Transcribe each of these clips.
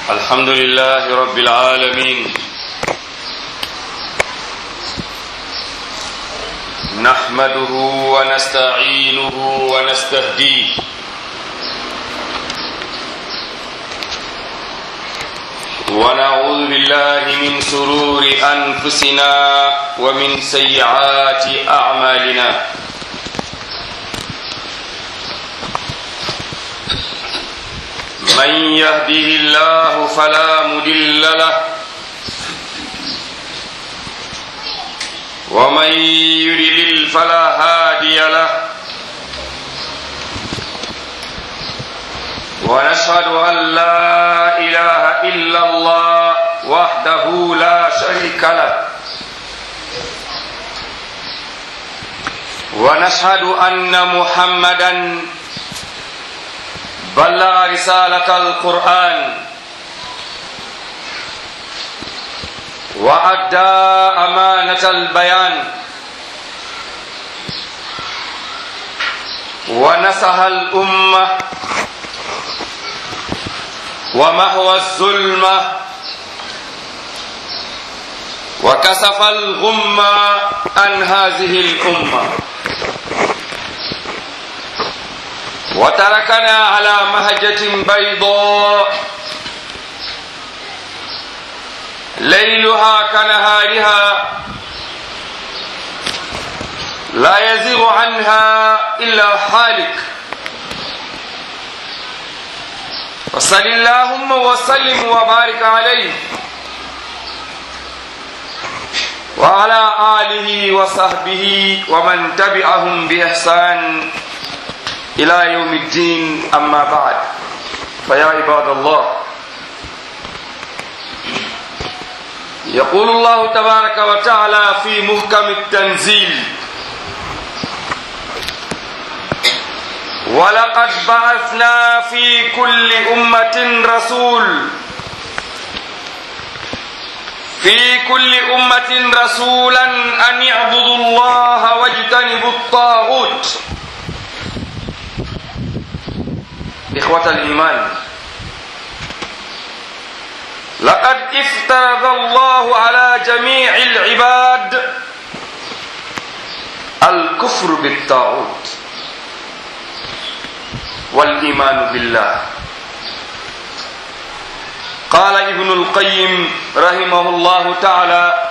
الحمد لله رب العالمين نحمده ونستعينه ونستهديه ونعوذ بالله من سرور أنفسنا ومن سيئات أعمالنا من يهده الله فلا مدل له ومن يضلل فلا هادي له ونشهد ان لا اله الا الله وحده لا شريك له ونشهد ان محمدا بلغ رسالة القرآن وأدى أمانة البيان ونصح الأمة ومحو الظلمة وكسف الغمة عن هذه الأمة وتركنا على مهجة بيضاء ليلها كنهارها لا يزيغ عنها إلا حالك وصل اللهم وسلم وبارك عليه وعلى آله وصحبه ومن تبعهم بإحسان إلى يوم الدين أما بعد فيا عباد الله يقول الله تبارك وتعالى في محكم التنزيل ولقد بعثنا في كل أمة رسول في كل أمة رسولا أن يعبدوا الله واجتنبوا الطاغوت إخوة الإيمان لقد افترض الله على جميع العباد الكفر بالطاغوت والإيمان بالله قال ابن القيم رحمه الله تعالى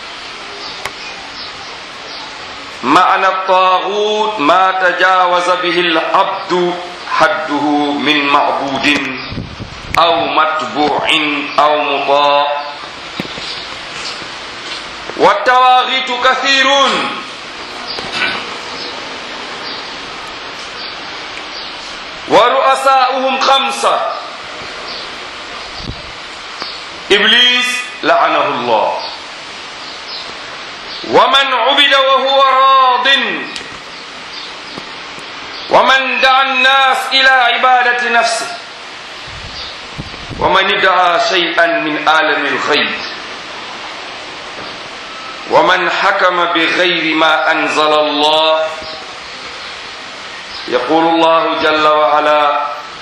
معنى الطاغوت ما تجاوز به العبد حده من معبود أو متبوع أو مطاع والتواغيت كثيرون ورؤساؤهم خمسة إبليس لعنه الله ومن عبد وهو راضٍ ومن دعا الناس إلى عبادة نفسه ومن ادعى شيئا من عالم الخير ومن حكم بغير ما أنزل الله يقول الله جل وعلا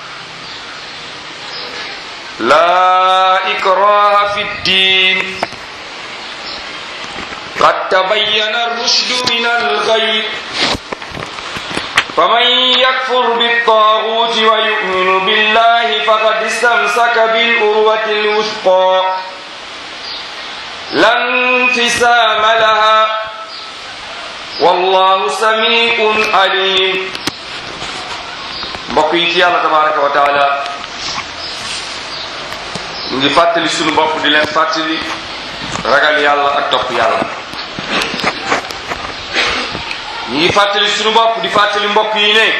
لا إكراه في الدين قد تبين الرشد من الغي فمن يكفر بالطاغوت ويؤمن بالله فقد استمسك بالأروة الوثقى لا انفسام لها والله سميع عليم mbokk yi ci yàlla tabaraka wa taala mu ngi fàttali sunu bopp di leen fàttali ragal yàlla ak topp yàlla ñu ngi fàttali sunu bopp di fàttali mbokk yi ne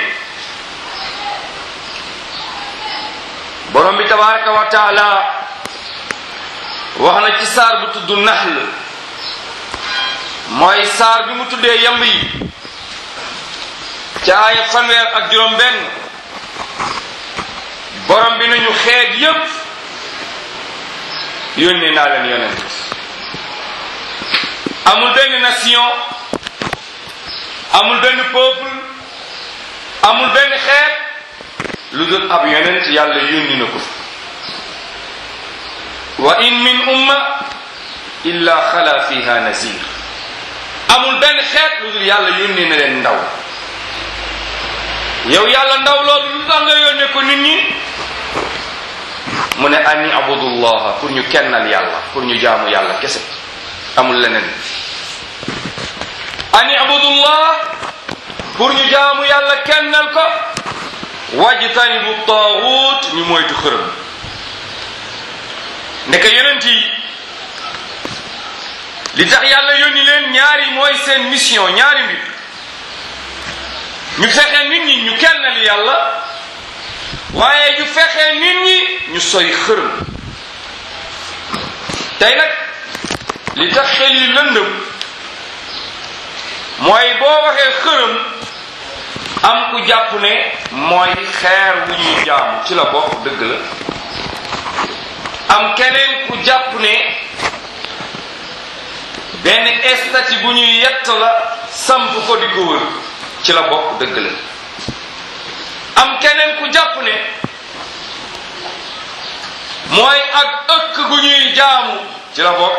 borom bi tabaraka wa taala wax na ci saar bu tudd naxl mooy saar bi mu tuddee yamb yi ca aaya fanweer ak juróom benn borom bi nañu xeet yépp yónnee naa leen yonent amul benn nation amul benn peuple amul benn xeet lu dul ab yonent yàlla yónni na ko wa in min umma illa xala fiha nazir amul benn xeet lu dul yàlla yónnee na leen ndaw yow yàlla ndaw loolu lu tax nga yónnee ko nit ñi mu ne ani abudullaha pour ñu kennal yàlla pour ñu jaamu yàlla kese amul leneen ani abudullah pour ñu jaamu yàlla kennal ko wajtanibu taaxuut ñu moytu xërëm ndeke yonent yi li tax yàlla yónni leen ñaari mooy seen mission ñaari mbir ñu fexe nit ñi ñu kennal yàlla waaye ñu fexe nit ñi ñu sori xërëm tey nag li tax xel yi lëndëm mooy boo waxee xërëm am ku jàpp ne mooy xeer wu ñuy jaamu ci la bokk dëgg la am keneen ku jàpp ne benn estati bu ñuy yett la samp ko di ko wër ci la bokk dëgg la am keneen ku jàpp ne mooy ak ëkk gu ñuy jaamu ci la bokk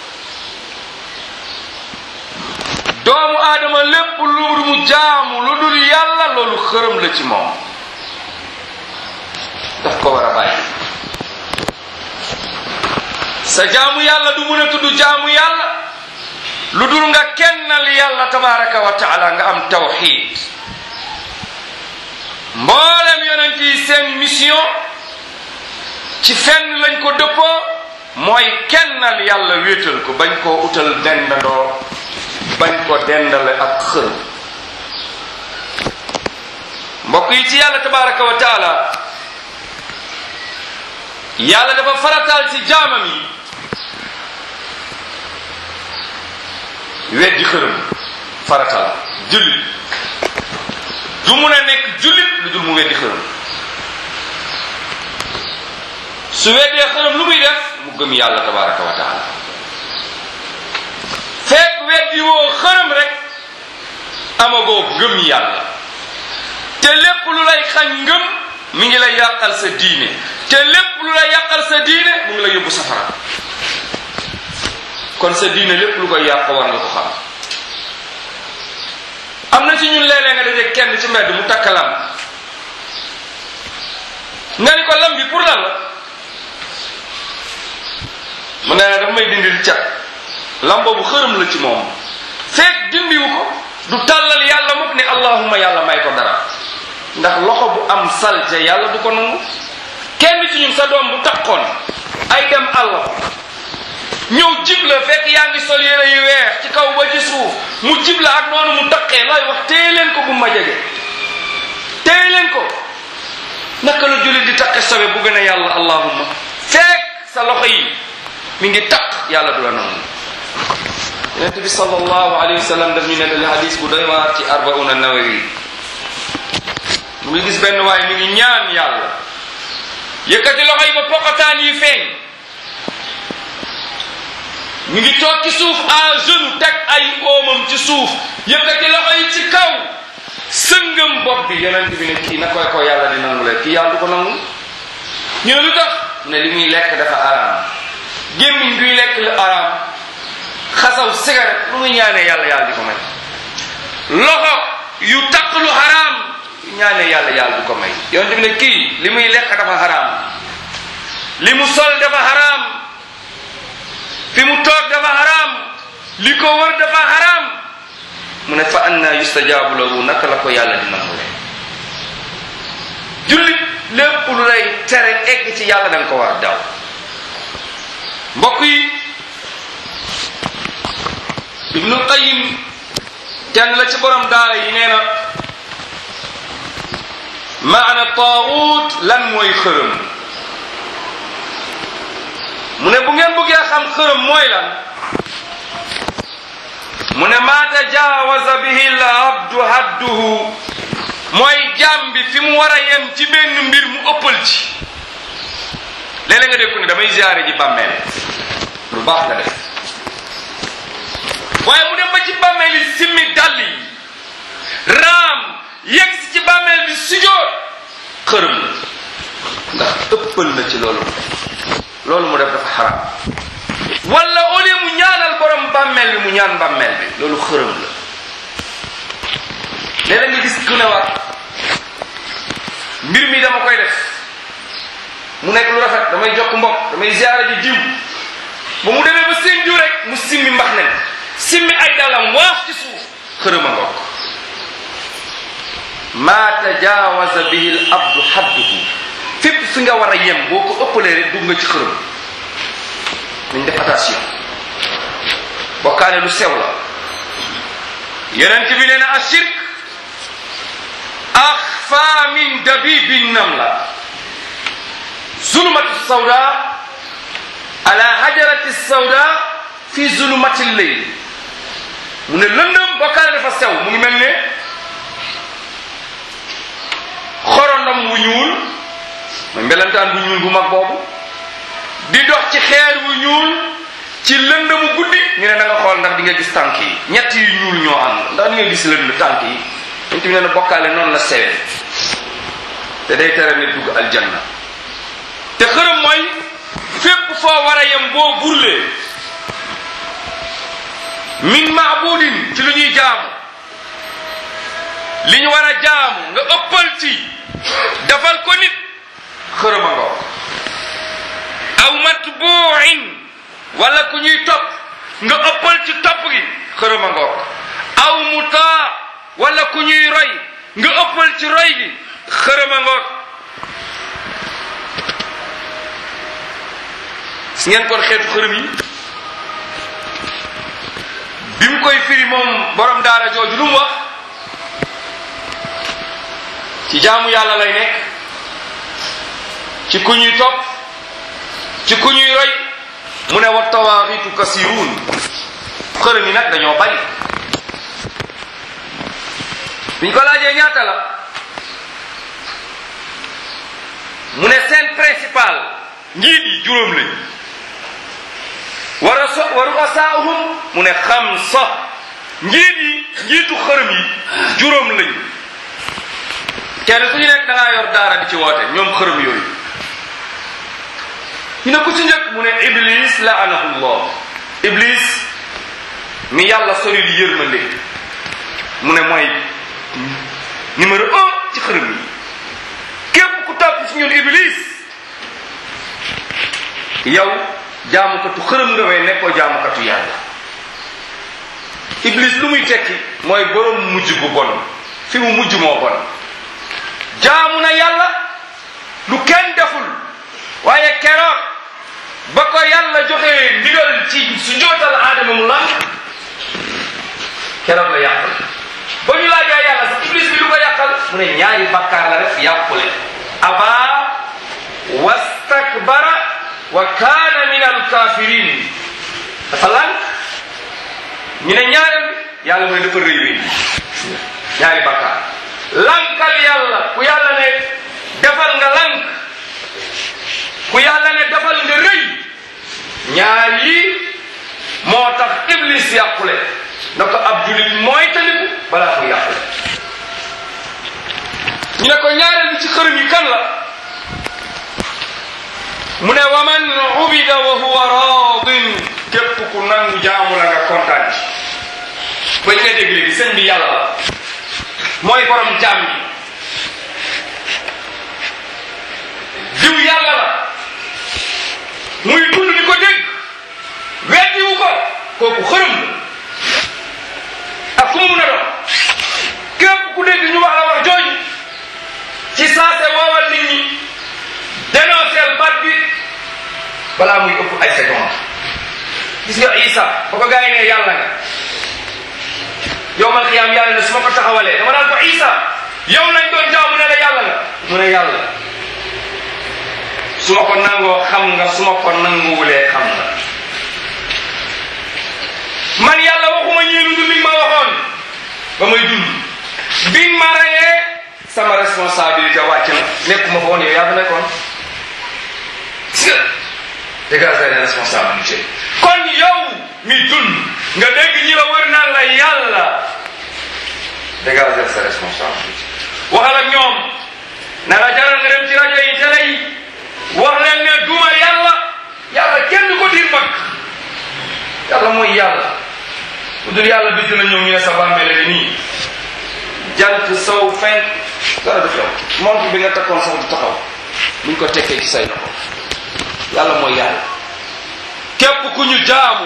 doomu aadama lépp lu mu jaamu lu dul yàlla loolu xërëm la ci moom daf ko war a bàyyi sa jaamu yàlla du mun a tudd jaamu yàlla lu dul nga kennal yàlla tabaraka wa taala nga am tawxid mboolem yonent yi seen mission ci fenn lañ ko dëppoo mooy kennal yàlla wéetal ko bañ koo utal dendandoo bañ ko dendale ak xërëm mbokk yi ci yàlla tabaraka wa taala yàlla dafa farataal ci jaamam yi weddi xërëm farataal jullit du mun a nekk jullit lu dul mu weddi xërëm su weddee xërëm lu muy def mu gëm yàlla tabaraka wa taala fekk weddi woo xërëm rek amagoo gëm yàlla te lépp lu lay xañ ngëm mi ngi lay yàqal sa diine te lépp lu lay yàqal sa diine mu ngi lay yóbbu safara kon sa diine lépp lu koy yàq war nga ko xam am na ci ñun léeg-léeg nga daje kenn ci mbedd mu takk lam nga ni ko lam bi pour lan la mu ne dafa may dindil cat lam boobu xërëm la ci moom fekk dindiwu ko du tàllal yàlla mukk ne allahumma yàlla may ko dara ndax loxo bu am salte yàlla du ko nangu kenn ci ñun sa doom bu takkoon ay dem àll ñëw jib la fekk yaa ngi sol yére yu weex ci kaw ba ci suuf mu jib la ak noonu mu taqee lay wax téye leen ko bu ma jege téye leen ko naka la jullit di taqe sobe bu gën a yàlla allahumma fekk sa loxo yi mi ngi taq yàlla du la nangu yonent bi sallallahu alayhi wa sallam daf ñu nettali hadis bu doy waar ci arbauna nawawi mu ngi gis benn waay mi ngi ñaan yàlla yëkkati loxo yi ba poqataan yi feeñ mi ngi toog ci suuf à genoux teg ay oomam ci suuf yëkkati loxo yi ci kaw sëngam bopp bi yonent bi ne kii na koy ko yàlla di nangu leen kii yàlla du ko nangu ñu ne lu tax mu ne li muy lekk dafa araam gémmiñ guy lekk lu araam xasaw cigarette lu muy ñaanee yàlla yàlla di ko may loxo yu taq lu xaraam ñaanee yàlla yàlla du ko may yonent bi ne kii li muy lekk dafa xaraam li mu sol dafa xaraam fi mu toog dafa xaraam li ko wër dafa xaraam mu ne fa anna yustajaabu lahu naka la ko yàlla di nangu leen jullit lépp lu lay tere egg ci yàlla da nga ko war daw mbokk yi ibnul qayim kenn la ci borom daara yi nee na maana taaxuut lan mooy xërëm mu ne bu ngeen bëggee xam xërëm mooy lan mu ne maa tajaawaza bihi l abdu hadduhu mooy jaam bi fi mu war a yem ci benn mbir mu ëppal ci léeg-léeg nga dégg ko ne damay ziare ji bàmmeel lu baax nga def waaye mu dem ba ci bàmmeel yi simmi dàll yi raam yegg si ci bàmmeel bi sujjoot xërëm la ndax ëppal na ci loolu loolu mu def dafa xaram wala au lieu mu ñaanal borom bàmmeel bi mu ñaan bàmmeel bi loolu xërëm la léeg-léeg nga gis ku ne waat mbir mi dama koy def mu nekk lu rafet damay jokk mbokk damay ziara ji diw ba mu demee ba seen diw rek mu simmi mbax ne simmi ay dalam waaf ci suuf xërëm a ngokk maa tajaawaza bihi l abdu xadduhu fépp fi nga war a yem boo ko ëppalee rek dugg nga ci xërëm nañ def attention bokkaale lu sew la yonent bi nee na ashirk axfa min dabibi namla zulumatu sawda ala hajarati sawda fi zulumati leyl mu ne lëndëm bokkaale dafa sew mu ngi mel ne xorondom wu ñuul mooy mbelantaan bu ñuul bu mag boobu di dox ci xeer wu ñuul ci lëndëmu guddi ñu ne da nga xool ndax di nga gis tànk yi ñett yu ñuul ñoo ànd ndax di nga gis lënd tànk yi dañ tamit ne bokkaale noonu la sewee te day tere nit dugg aljanna te xërëm mooy fépp foo war a yem boo burlee min maabudin ci lu ñuy jaamu li ñu war a jaamu nga ëppal ci defal ko nit xërëm a ngoo aw matbuin wala ku ñuy topp nga ëppal ci topp gi xërëm a ngoo aw mutaa wala ku ñuy roy nga ëppal ci roy gi xërëm a ngoo gis ngeen kon xeetu xërëm yi bi mu koy firi moom borom daara jooju lu mu wax ci jaamu yàlla lay nekk ci ku ñuy topp ci ku ñuy roy mu ne wa tawaaxitu kasiruun xërëm yi nag dañoo bari biñ ko laajee ñaata la mu ne seen principal njiit yi juróom lañ war a so waru asaahum mu ne xamsa njiit yi njiitu xërëm yi juróom lañ kenn ku ñu nekk da ngaa yor daara di ci woote ñoom xërëm yooyu ñu ne ku ci njëkk mu ne iblis laanahullah iblis mi yàlla sori di yërmande mu ne mooy numéro un ci xërëm yi képp ku topp ci ñun iblis yow jaamukatu xërëm nga way nekkoo jaamukatu yàlla iblis lu muy tekki mooy borom mujj bu bon fi mu mujj moo bon jaamu na yàlla lu kenn deful waaye keroog ba ko yàlla joxe ndigal ci su jootal aadama mu lànk keroog la yàqal ba ñu laajee yàlla sax iblis bi lu ko yàqal mu ne ñaari bakkaar la rek yàqule aba wastakbara wa kaana min alkafirin dafa lànk ñu ne ñaareel yàlla mu ne dafa rëy wi ñaari bakkaar lankal yàlla ku yàlla ne defal nga lank ku yàlla ne defal nga rëy ñaar yi moo tax iblis yàqule na ko ab julit mooy taliku balaa mu yàqule ñu ne ko ñaareel bi ci xërëm yi kan la mu ne wa man ubida wa huwa radin képp ku nangu jaamu la nga kontaan ci ba ñu nga dégg léegi sëñ bi yàlla la mooy borom jaam yi diw yàlla la muy dund di ko dégg weddiwu ko kooku xërëm la ak ku mu mun a doon képp ku dégg ñu wax la wax jooju ci saase woowal nit ñi dénonceel baat bi balaa muy ëpp ay seconde gis nga Isa ba ko gaa yi ne yàlla nga yow man xiyaam yàlla ne su ma ko taxawalee dama naan ko Isa yow lañ doon jaamu ne la yàlla nga mu ne yàlla su ma ko nangoo xam nga su ma ko nanguwulee xam nga man yàlla waxuma ñii lu dul li ma waxoon ba may dund bi ma rayee sama responsabilité wàcc na nekkuma fa woon yow yaa fa nekkoon gis nga dégager les responsabilités kon yow mi dund nga dégg ñi la wër naan la yàlla dégager sa responsabilité waxal ak ñoom na nga jaral nga dem ci rajo yi télé yi wax leen ne duma yàlla sow fenk dara def yow montre bi nga takkoon sax du taxaw buñ ko tekkee ci say loxo yàlla mooy yàlla képp ku ñu jaamu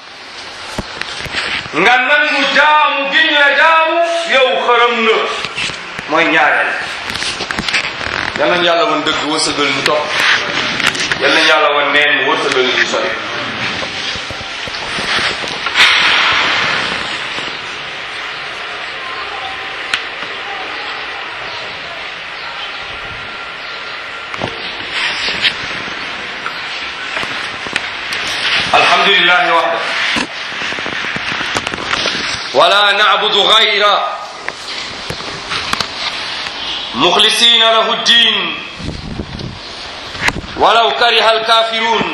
nga nangu jaamu giñ la jaamu yow xërëm nga mooy ñaareel yal nañ yàlla woon dëgg wërsëgal ñu topp yal nañ yàlla woon neen wërsëgal ñu sori الحمد لله وحده ولا نعبد غيره مخلصين له الدين ولو كره الكافرون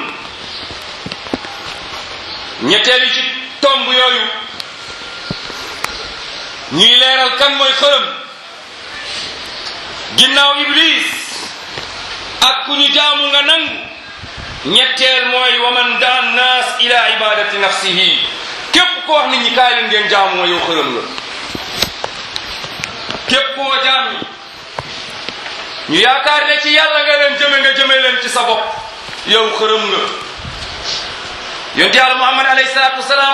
ñetteelu ci tomb yooyu ñuy leeral kan mooy xërëm ginnaaw iblis ak ku ñu jaamu nga nangu ñetteel mooy waman daan naas ila ibadati nafsihi képp ko wax nit ñi kaay leen ngeen jaamu ma yow xërëm la képp koo jaam yi ñu yaakaar ne ci yàlla nga leen jëme nga jëme leen ci sa bopp yow xërëm nga yonte yàlla muhammad alayhi salaatu wasalaam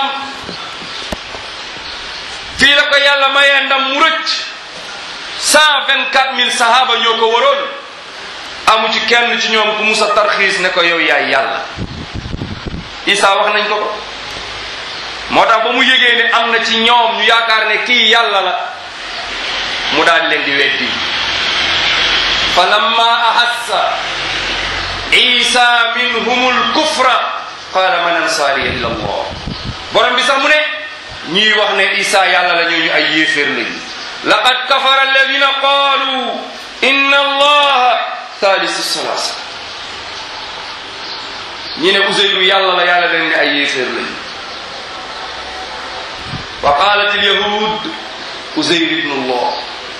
fii la ko yàlla mayee ndam mu rëcc cent vingt quatre mille sahaba ñoo ko waroon amu ci kenn ci ñoom ku musa tarxiis ne ko yow yaay yàlla isa wax nañ ko ko moo tax ba mu yégee ne am na ci ñoom ñu yaakaar ne kii yàlla la mu daal leen di weddi fa lamma ahassa isa minhum lkufra qala man ansaariya ila allah borom bi sax mu ne ñii wax ne isa yàlla la ñooñu ay yéeféer lañu laqad kafara alladina qaalu inna allaha thalisu salasa ñi ne useyru yàlla la yàlla leen ne ay yéeféer lañu wa qalat alyahud useyr ibnu allah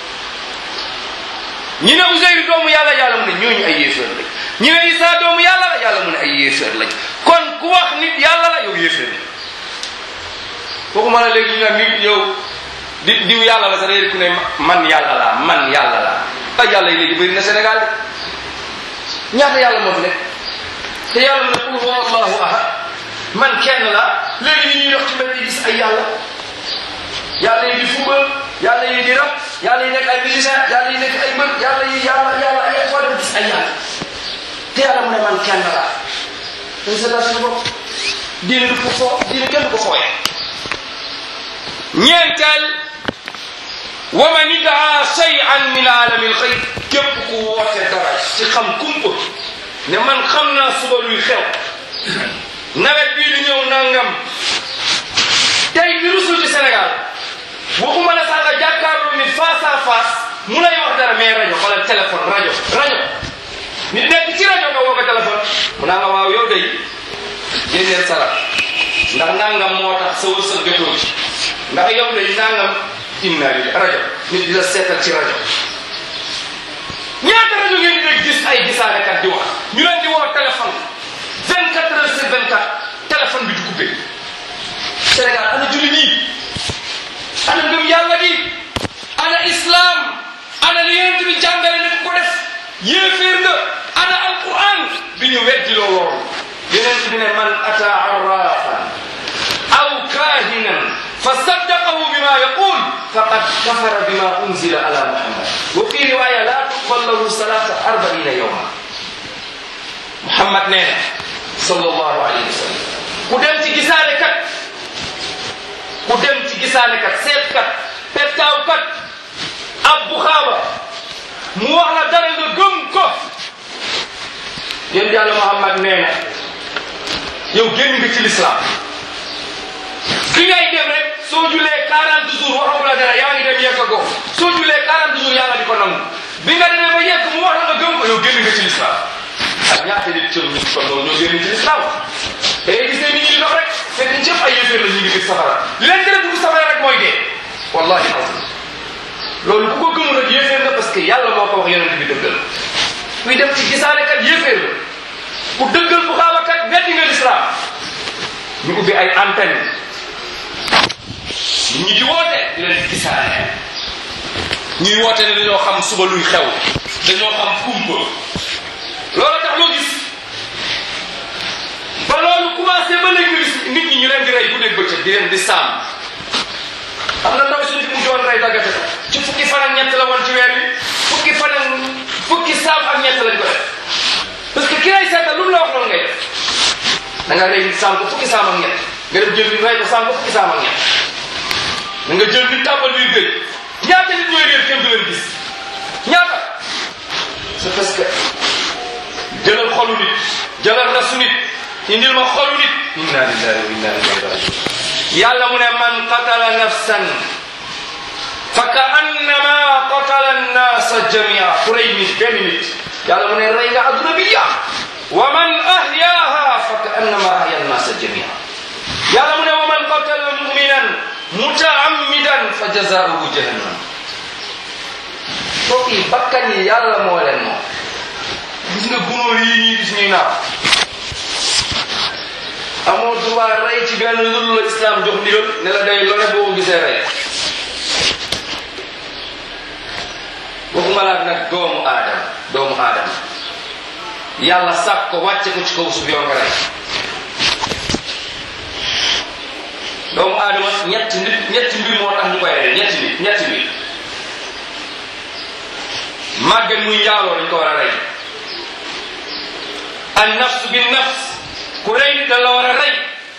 ñi ne useyru doomu yàlla yàlla mu ne ñooñu ay yéeféer lañ ñi ne isa doomu yàlla la yàlla mu ne ay yéeféer lañ kon ku wax nit yàlla la yow yéeféer la waxuma la léegi ñu ne nit yow di diw yàlla la sa réer ku ne man yàlla la man yàlla la ay yàlla yi léegi bëri na Sénégal de ñaata yàlla moo fi nekk te yàlla mu ne qul huwa allahu ahad man kenn la léegi ni ñuy dox ci mbedd yi gis ay yàlla yàlla yi di fubal yàlla yi di rab yàlla yi nekk ay musicien yàlla yi nekk ay mbër yàlla yi yàlla yàlla ay foo dem gis ay yàlla te yàlla mu ne man kenn la dañ seetal suñu bopp diine du ko foo diine kenn du ko fooye ñeenteel wa man idaa shay'an min aalami alxayb képp ku woote dara ci xam kumpa ne man xam naa suba luy xew nawet bii di ñëw nangam tey bi rusul ci Sénégal waxuma la sax nga jàkkaarloo nit face à face mu lay wax dara mais rajo xoolal téléphone rajo rajo nit nekk ci rajo nga woo ko téléphone mu naa nga waaw yow day génneel sara ndax nangam moo tax sa wërsëg jotoo ci ndax yow day nangam inna li rajo nit di la seetal ci rajo ñaata rajo ngeen di dégg gis ay gisaanekat di wax ñu leen di woo téléphone 24 heures sur 24 téléphone bi du coupé Sénégal ana julli nii ana ngëm yàlla gi ana islam ana li yonent bi jàngale ne ko def yéeféer nga ana alquran bi ñu weddi loo loolu yonent bi ne man ata arrafan aw kahinan fa saddaqahu bima yaqul faqad kafara bima unzila ala muhammad wa fi riwaya la tuqbal lahu salata arbaina yawma muhammad nee na sallallahu alayhi wa sallam ku dem ci gisaane kat ku dem ci gisaane kat seet kat pettaaw kat ab bu xaaba mu wax la dara nga gëm ko yéen yàlla muhammad nee na yow génn nga ci lislaam bi ngay dem rek soo julee 40 jours waxagu la dara yaa ngi dem yegg ko soo julee 40 jours yàlla di ko nangu bi nga demee ba yegg mu wax la nga gëm ko yow génn nga ci lislaam ak ñaata nit cër ñu ko noonu ñoo génn ci lislaam da ngay gis ne nit ñi di dox rek fekk ñu cëpp ay yëfër la ñu ngi gis safara li leen tere dugg safara rek mooy dee wallahi azim loolu ku ko gëmul rek yëfër nga parce que yàlla moo ko wax yonent bi dëggal kuy dem ci gisaane kat yëfër la ku dëggal bu xaaba kat weddi nga lislaam ñu ubbi ay antenne nit ñi di woote di leen gisaane ñuy woote ne dañoo xam suba luy xew dañoo xam kumpa loolu tax loo gis ba loolu commencé ba léegi nga gis nit ñi ñu leen di rey bu nekk bëccëg di leen di saam am na ndaw suñu fi mu doon rey daggate ci fukki fan ak ñett la woon ci weer bi fukki fan ak fukki saam ak ñett lañ ko def parce que ki lay seetal lu mu la wax loolu ngay def da nga rey nit saam ko fukki saam ak ñett nga dem jël nit rey ko saam ko fukki saam ak ñett da nga jël nit tàmbal biir géej ñaata nit ñooy réer kenn du leen gis ñaata c'est parce que jëlal xolu nit jëlal rasu nit indil ma xolu nit inna lillahi wa inna ilayhi rajiun yàlla mu ne man qatala nafsan fa ka annama qatala annasa jamia ku rey nit benn nit yàlla mu ne rey nga adduna bi yàq wa man ahyaaha fa ka annama ahya annasa jamia yàlla mu ne wa man qatala muminan mutaammidan fa jazaauhu jahannam mbokk yi bakkan yi yàlla moo leen moom gis nga gunóor yi ñuy gis ñuy naaw amoo droit rey ci benn lu la islam jox ndigal ne la day lone boo ko gisee rey waxuma laat nag doomu aadama doomu aadama yàlla sàkk ko wàcce ko ci kaw suuf yow nga rey doomu aadama ñetti nit ñetti mbir moo tax ñu koy rey ñetti nit ñetti mbir màgget muy njaaloo dañ ko war a rey an nafs bi nafs ku rey nit dañ la war a rey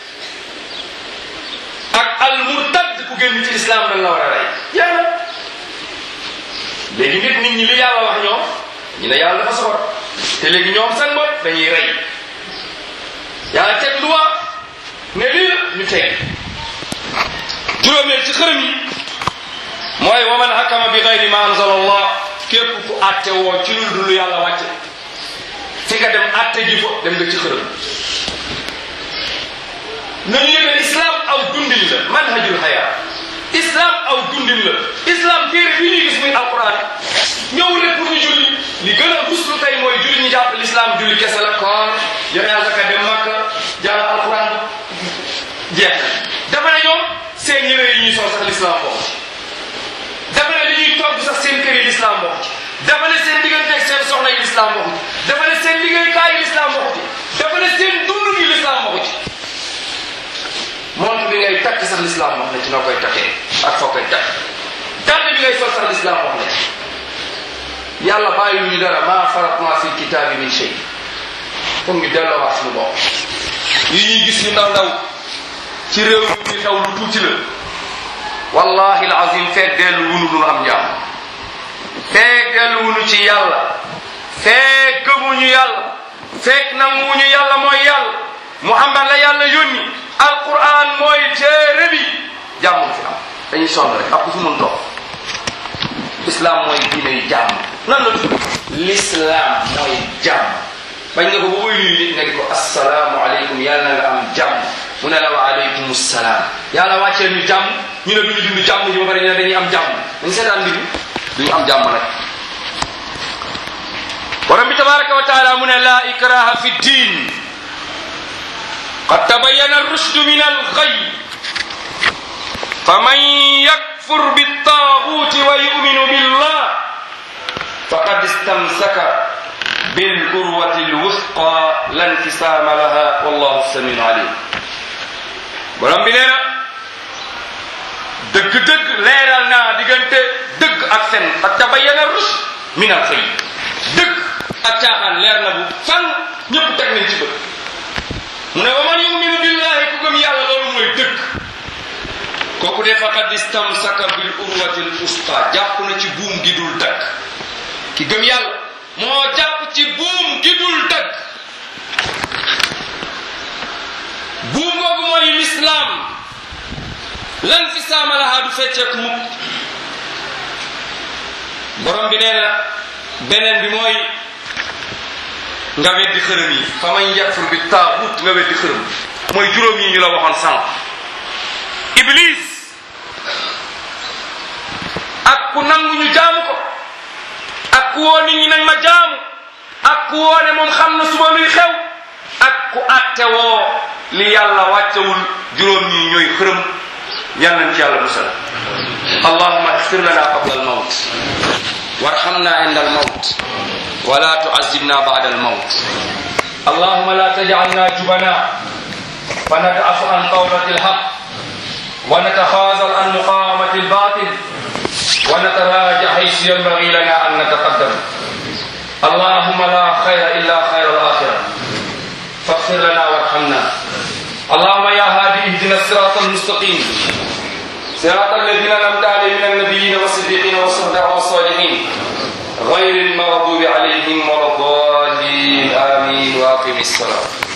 ak al murtad ku génn ci islam dañ la war a rey jeex na léegi nit nit ñi li yàlla wax ñoom ñu ne yàlla dafa soxor te léegi ñoom seen bopp dañuy rey yàlla teg loi ne lii la ñu teg juróomeel ci xërëm yi mooy wa man hakama bi gayri ma anzala allah képp ku àtte woo ci lu dul yàlla wàcce fi nga dem àtte ji ko dem nga ci xërëm nañu yëgal islam aw dundin la manhajul haya islam aw dundin la islam téere bi ñuy gis muy alquran ñëw rek pour ñu julli li gën a ruslu tey mooy julli ñu jàpp l'islam julli kese la koor joxe azaka dem makka jàng alquran jeex na dafa ne ñoom seen yére yi ñuy sol sax l'islam bokk ci dafa ne li ñuy togg sax seen kër yi l'islam bokk ci dafa ne seen digganteeg seen soxna yi l'islam bokk ci dafa ne seen liggéeykaay yi l'islam bokk ci dafa ne seen dund gi l'islam bokk ci montre bi ngay takk sax l'islam wax na ci noo koy takkee ak foo koy takk dàll bi ngay sol sax l'islam wax na ci yàlla bàyyi ñu dara maa faratna fi kitaabi min shay foog ñu delloowaat suñu bopp yi ñuy gis yu ndaw ndaw ci réew mi xew lu tuuti la wallahi alazim feeg dellu wunu duñu am jàmm feeg dellu wunu ci yàlla feeg gëmuñu yàlla feeg nanguwuñu yàlla mooy yàlla muhammad la yàlla yónni alquran mooy téere bi jàmm fi am dañuy sonn rek ak ku fi mun toog islam mooy diine yu jàmm nan la tudd l'islam mooy jàmm bañ nga ko ba buy nuyu nit nga di ko assalaamu aleykum yàlla na nga am jàmm mu ne la wa aleykum salaam yàlla wàccee ñu jàmm ñu ne duñu dund jàmm ji ba pare ñu ne dañuy am jàmm dañ seetaan mbir duñu am jàmm nag borom bi tabaraka wa taala mu ne la ikraha fi ddin qad tabayyana ar-rushdu min al-ghayy faman yakfur bit-taghuti wa yu'minu billah faqad istamsaka bil-urwati al-wuthqa la infisama laha wallahu as-sami'un alim borom bi nee na dëgg-dëgg leeral naa diggante dëgg ak fen qad tabayyana ar-rushd min al-ghayy dëgg ak caaxaan leer na bu fan ñëpp teg nañ ci bët mu ne wa man yuminu billahi ku gëm yàlla loolu mooy dëgg kooku de faqad istamsaka bil urwati l usqa jàpp na ci buum gi dul dagg ki gëm yàlla moo jàpp ci buum gi dul dagg buum googu mooy lislaam lan fi saama lahaa du fecceeku mukk borom bi nee na beneen bi mooy nga weddi xërëm yi fa man yakfur bi taaxut nga weddi xërëm mooy juróom yi ñu la waxoon sànq iblis ak ku nangu ñu jaamu ko ak ku woo nit ñi nañ ma jaamu ak ku woo ne moom xam na suba luy xew ak ku àtte woo li yàlla wàccewul juróom ñi ñooy xërëm yal nañ ci yàlla musal allahuma اغفر لنا قبل الموت وارحمنا عند الموت ولا تعذبنا بعد الموت اللهم لا تجعلنا جبنا فنتعف عن قولة الحق ونتخاذل عن مقاومة الباطل ونتراجع حيث ينبغي لنا أن نتقدم اللهم لا خير إلا خير الآخرة فاغفر لنا وارحمنا اللهم يا هادي اهدنا الصراط المستقيم صراط الذين أنعمت عليهم من النبيين والصديقين والصحابة والصالحين غير المغضوب عليهم ولا الضالين آمين وأقم الصلاة